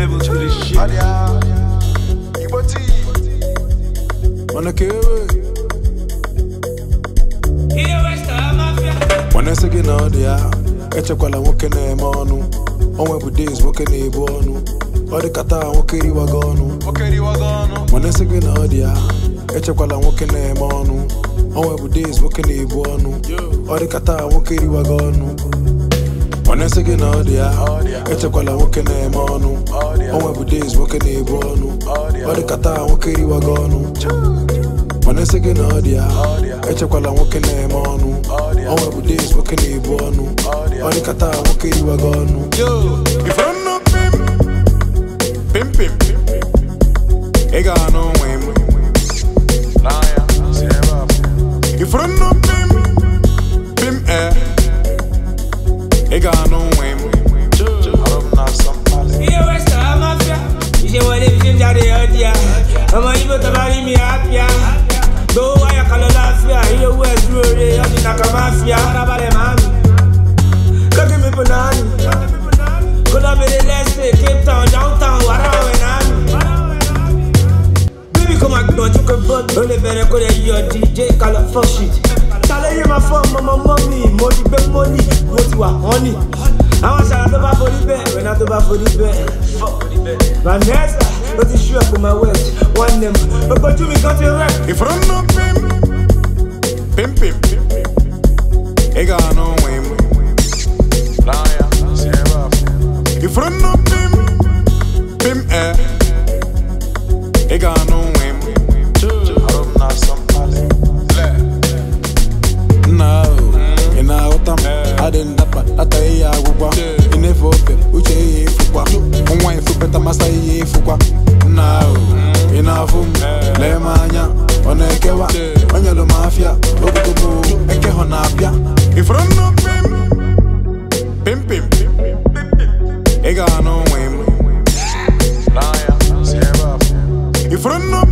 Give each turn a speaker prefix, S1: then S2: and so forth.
S1: level to this shit.
S2: Adia, Igbo tea.
S3: Mana kewe Mana sị gị na ọ dị ya echekwala nwoke na-eme ọnụ onwe bụ days nwoke na-ebu ọnụ ọ dị ka taa nwoke riwago ọnụ
S2: Nwoke riwago ọnụ.
S3: mana sị gị na ọ dị ya echekwala nwoke na-eme ọnụ onwe bụ days nwoke na-ebu ọnụ ọ dị ka taa nwoke riwago ọnụ mana sị gị na ọ dị ya echekwala nwoke na-eme ọnụ onwe bụ days nwoke na-ebu ọnụ ọ dị ka taa nwoke riwago ọnụ mana sị gị na ọ dị ya echekwala nwoke na-eme ọnụ onwe bụ days nwoke na-ebu ọnụ ọ dị ka taa nwoke riwago ọnụ ifuru nnu pim pim pim ị ga-anụ onwe m
S2: N'anya, si ebe a pụ.
S3: ifuru nnu pim pim e ị ga-anụ onwe m
S2: Arụ m na-asọ mkpali.
S4: Iye West Ham Mafia. Iṣẹ́ wọlé fi ṣe ń jáde ọdíà. Ọmọ Ibo tó bá rí mi àpíà. Gbowó wáyà kan lọ láfíà. Iye owó ẹ̀ dúró re. Ọdún nàkà máfíà. Farabalẹ̀ máa mi. Kọ́kí mi bùnání. Kó lọ bèrè lẹ́sẹ̀ Cape Town, downtown, wàrà àwẹ̀ náà mi. Bíbí kò máa gbọ̀njú kó bọ́ọ̀dù. Ó lè bẹ̀rẹ̀ kó lè yọ DJ kalọ̀ fuck shit. Tàlẹ́ yé máa fọ́ ọmọ ọmọ mọ́ mi. Mo ti gbé mọ́nì, mo ti wà họ́nì. Àwọn ṣàrà tó bá forí bẹ́ẹ̀, wẹ̀nà tó bá forí bẹ́ẹ̀. Vanessa, ó ti ṣú ẹ̀kọ́ máa wẹ̀. Wọ́n nẹ̀ mọ̀, ogójú mi kan ti rẹ̀.
S3: ifuru nnu pim pim pim ị ga-anụ onwe m
S2: N'anya, si ebe a pụ.
S3: ifuru nnu pim pim e ị ga-anụ onwe m
S2: Arụ m na-asọ mkpali.
S3: nna ahụ ị na-aghọta m adị ndapa ata ihe agwụgwa ị na-efe ofe uche ihe efukwa nwa efupeta masa ihe efukwa nna ahụ ị na-afụ m lee m anya ọ na-ekewa o nyelu m afịa ogogogo eke hụ na-abịa ifuru nnu pim pim pim ị ga-anụ onwe m
S2: N'anya, si ebe a pụ.
S3: ifuru nnu